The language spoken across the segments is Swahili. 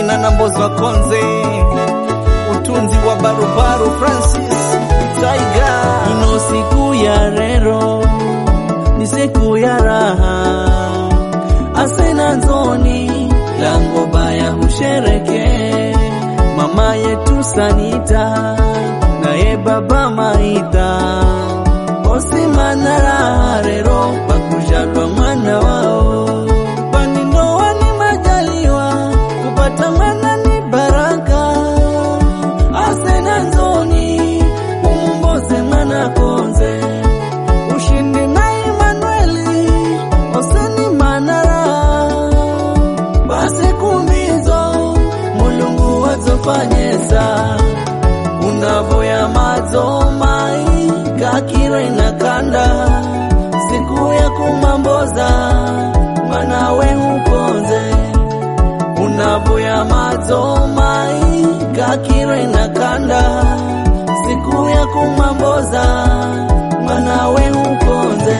Onana Mbozo Konze, utunzi wa barubaru Francis Tiger. Ino siku ya rero ni siku ya raha, asena nzoni lango baya hushereke. Mama yetu Sanita naye baba Maita osimana raha rero bakujalwa mwana wao kwani ndoa ni majaliwa kupata mwana ni baraka asena nzoni umumboze mwana konze ushindi na Emanueli oseni manara basi kumbizo mulungu wazofanyesa unavoya madzo mai kakire na kanda siku ya kumamboza mwanawe ukonze unavoya madzo mai kakire na kanda siku ya kumamboza mwanawe ukonze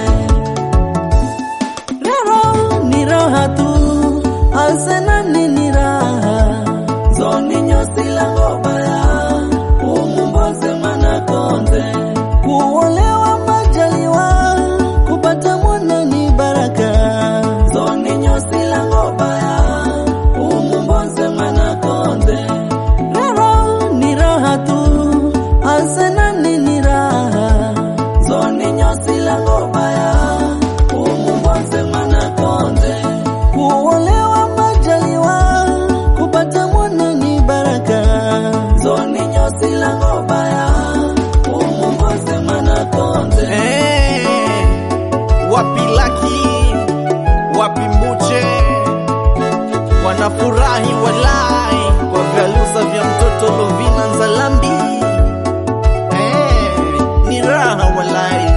rero ni raha tu asena nini raha zoni nyosi lango baya umumboze mwana konze kuolewa majaliwa kupata mwana ni baraka zoni nyosi lango baya umumboze mwana konze rero ni raha tu asena nini raha zoni nyosi lango baya umumboze mwana konze kuolewa majaliwa kupata mwana ni baraka zoni nyosi lango baya umumboze mwana konze Eh, wapi Laki, wapi Mbuche, wanafurahi walai kwa vyalusa vya mtoto Lovina Nzalambi. Eh, ni raha walai,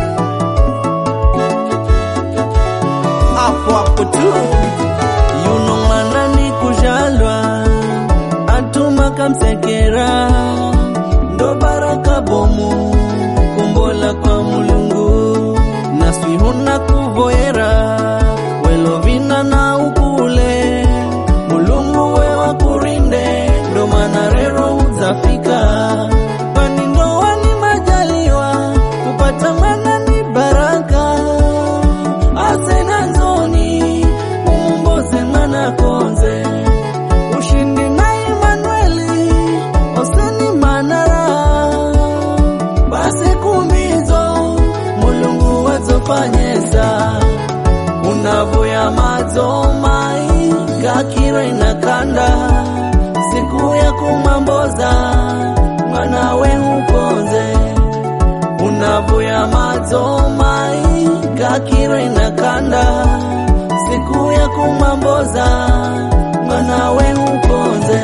hapo hapo tu yuno mwana ni kujalwa atuma kamsekera ndo baraka bomu kumbola kwa mulungu naswi huna kuvoyera welovina na ukule mulungu wewa kurinde ndo mana rero uzafika kwani ndoa ni majaliwa kupata mwana ni baraka asena nzoni umumboze mwana konze ushindi na Emanueli oseni manara basi kumbizo mulungu wazofanyesa unavoya madzo mai kakire na kanda siku ya kumamboza mwanawe ukonze unavoya madzo mai kakire na kanda siku ya kumamboza mwanawe ukonze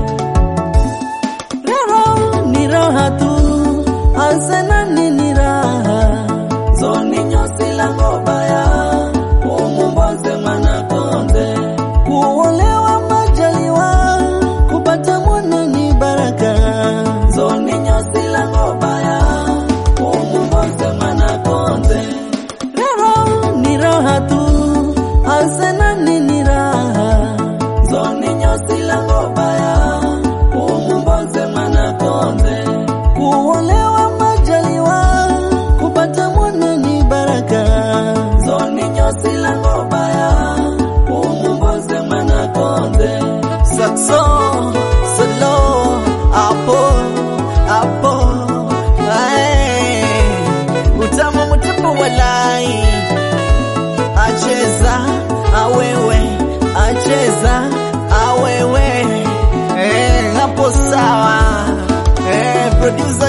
rero ni raha tu asena nini raha zoni nyosi lango baya umumboze mwana konze kuolewa majaliwa kupata mwana ni baraka zoni nyosi lango baya umumboze mwana konze rero ni raha tu asena nini raha zoni nyosi lango baya umumboze mwana konze kuolewa majaliwa kupata mwana ni baraka zoni nyosi lango baya umumboze mwana konze Saxo, solo, hapo, hapo, ae, utamu mtupu walai, acheza, awewe, acheza, awewe, eh, hapo sawa, eh, producer